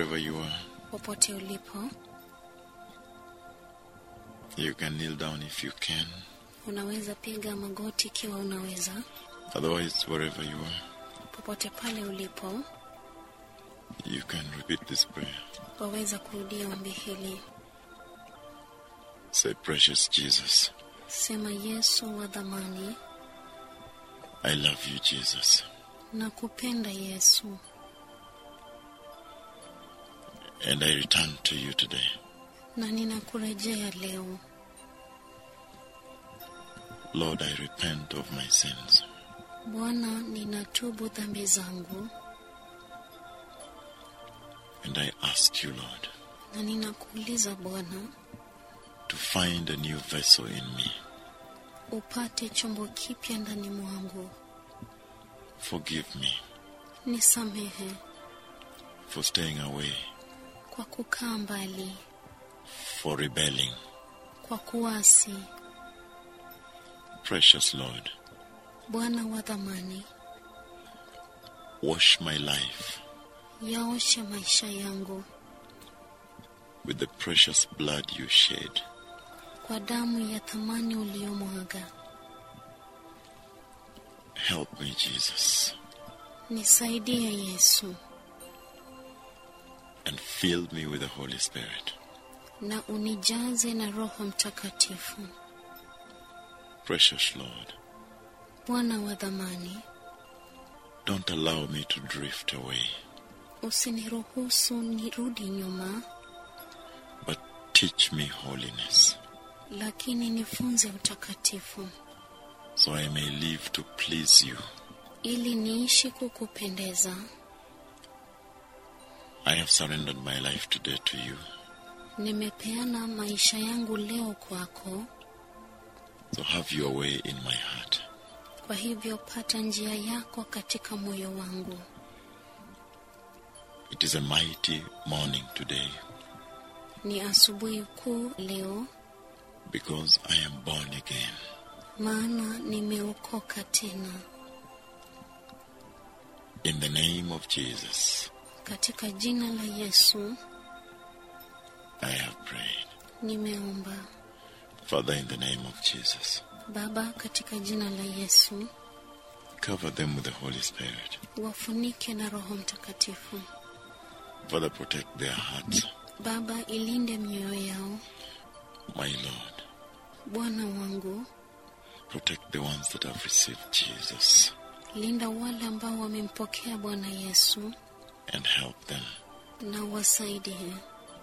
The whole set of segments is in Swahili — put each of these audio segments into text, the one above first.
wherever you are, popote ulipo, you can kneel down if you can. unaweza piga magoti ikiwa unaweza. Otherwise, wherever you are, Popote pale ulipo, you can repeat this prayer. waweza kurudia ombi hili. Say, Precious Jesus, Sema, Yesu wa dhamani, I love you, Jesus, nakupenda Yesu, and I return to you today. na ninakurejea leo. Lord, I repent of my sins. Bwana, ninatubu dhambi zangu, And I ask you, Lord, na ninakuuliza Bwana, to find a new vessel in me. upate chombo kipya ndani mwangu. Forgive me Nisamehe for staying away, kwa kukaa mbali, for rebelling. kwa kuasi. Precious Lord, Bwana wa dhamani, wash my life yaoshe maisha yangu with the precious blood you shed. kwa damu ya thamani uliyomwaga. Help me, Jesus, Nisaidie Yesu, and fill me with the Holy Spirit. na unijaze na Roho Mtakatifu. Precious Lord, Bwana wa dhamani, don't allow me to drift away, usiniruhusu nirudi nyuma, but teach me holiness lakini nifunze utakatifu, so I may live to please you. ili niishi kukupendeza. I have surrendered my life today to you, Nimepeana maisha yangu leo kwako, so have your way in my heart. kwa hivyo pata njia yako katika moyo wangu. It is a mighty morning today Ni asubuhi kuu leo, because I am born again. maana nimeokoka tena. In the name of Jesus, Katika jina la Yesu I have prayed. nimeomba. Father, in the name of Jesus, Baba, katika jina la Yesu cover them with the Holy Spirit. wafunike na Roho Mtakatifu. Father, protect their hearts. Baba, ilinde mioyo yao. My Lord, Bwana wangu, protect the ones that have received Jesus linda wale ambao wamempokea Bwana Yesu and help them. na wasaidie.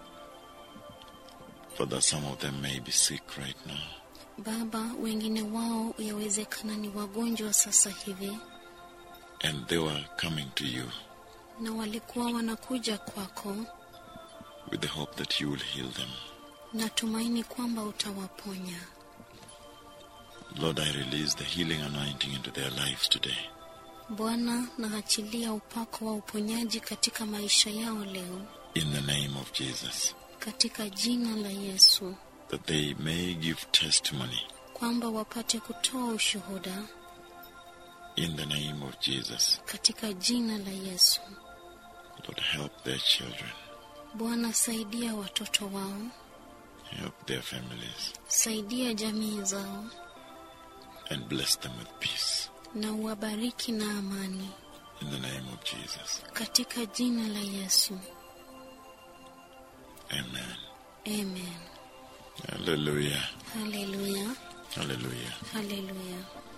Father, some of them may be sick right now. Baba, wengine wao yawezekana ni wagonjwa sasa hivi and they were coming to you na walikuwa wanakuja kwako, with the hope that you will heal them. natumaini kwamba utawaponya. Lord, I release the healing anointing into their lives today. Bwana, naachilia upako wa uponyaji katika maisha yao leo, In the name of Jesus, katika jina la Yesu, that they may give testimony. kwamba wapate kutoa ushuhuda In the name of Jesus, katika jina la Yesu. Lord, help their children, Bwana, saidia watoto wao, help their families, saidia jamii zao, and bless them with peace. na uwabariki na amani In the name of Jesus, katika jina la Yesu. Amen. Amen. Hallelujah. Haleluya, Hallelujah. haleluya.